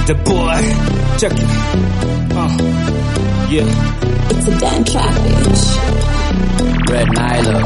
the boy. Check it. Uh, yeah. It's a damn trap, bitch. Red Nile.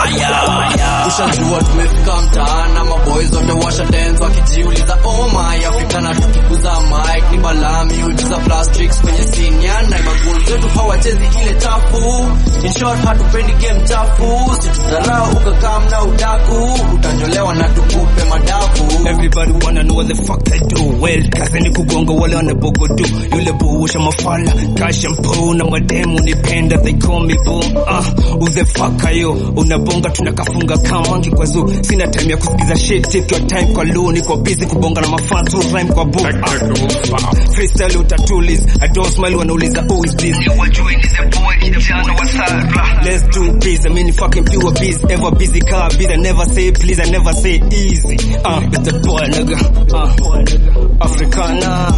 ushajua tumefika mtaana maboys wote washa dance wakijiuliza oh my afrika na tukikuza mic ni balami ujiza plastics kwenye sinyana magol zetu hawachezi ile chafu in short hatupendi game chafu situdharau ukakam na udaku utanyolewa na tukupe madafu Everybody wanna know what the fuck I do well kazi ni kugonga wale wanabogodu yule buusha mafala kashampo na mademu nipenda they call me boom ah who the fuck are you unabonga tunakafunga kamangi kwa zoo sina time ya kusikiza shit take your time kwa low niko busy kubonga na mafans who rhyme kwa book ah, freestyle utatulis I don't smile wanauliza who is this wajue ni the boy kijana wa Sara let's do biz I mean fucking pure biz ever busy car biz I never say please I never say easy ah it's the boy nigga ah Africana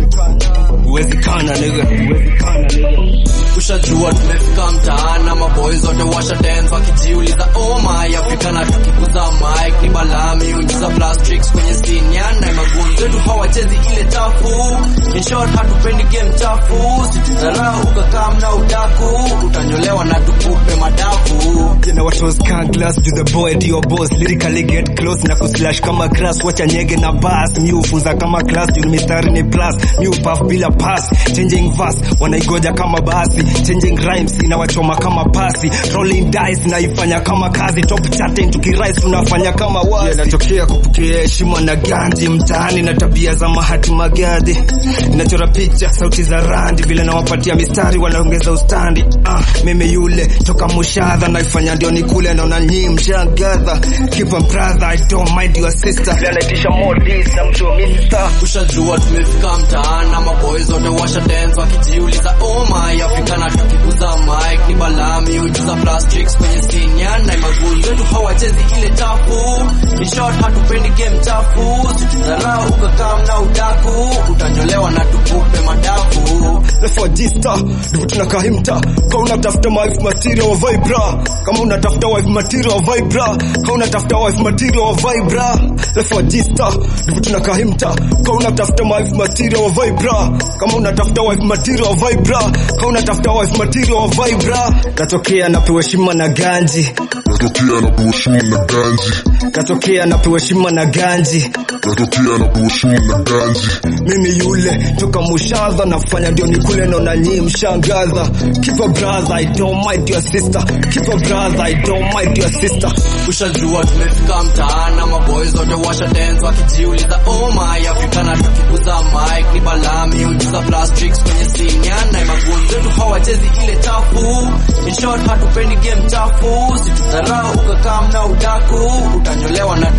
Huwezi kana nigga Huwezi kana nigga ushajua tumefika mtaana maboys wote washa dance wakijiuliza oh my afrika na tukikuza mic ni balami ujiza plastics kwenye sinyana magol zetu hawachezi ile chafu in short hatupendi game chafu situdharau ukakam na udaku utanyolewa na tukupe madafu You know what was can glass do the boy do your boss lyrically get close na kuslash kama grass wacha nyege na bass mi ufunza kama class juu mistari ni plus mi upuff bila pass changing verse wanaigoja kama basi changing rhymes inawachoma kama pasi rolling dice naifanya kama kazi top chatting tukirise tunafanya kama wazi inatokea kupokea heshima na ganji mtaani na tabia za Mahatma Gandhi inachora picha sauti za randi vile nawapatia mistari wanaongeza ustandi ah, mimi yule toka mushadha naifanya ndio nikule naona nyii mshagadha keep on brother I don't mind your sister vile anaitisha more this na mtu wa mister ushajua tumefika mtaana maboys wote washa dance wakijiuliza oh my afrika na tukikuza mic ni balami ujiza plastics kwenye sinyana magol zetu hawachezi ile chafu in short hatupendi game chafu situdharau ukakam na udaku utanyolewa na tukupe madafu refojista ndivyo tunakahimta kama unatafuta wife material wa vibra kama unatafuta wife material wa vibra kama unatafuta wife material wa vibra refojista ndivyo tunakahimta kama unatafuta wife material wa vibra kama unatafuta wife material wa vibra kama unatafuta wife material wa vibra katokea napewa heshima na ganji Natokea na buheshimu na ganji, katokea napewa heshima na ganji natokea na buheshimu na ganji. mimi yule toka mushadha nafanya ndio nikule naona nyii mshangaza keep a brother I don't mind your sister keep a brother I don't mind your sister ushajua tumefika mtaana maboys wote washa dance wakijiuliza oh my afrika na tukikuza mic ni balami ujiza plastics kwenye sinyana magol zetu hawachezi ile chafu in short hatupendi game chafu situdharau ukakam na udaku utanyolewa na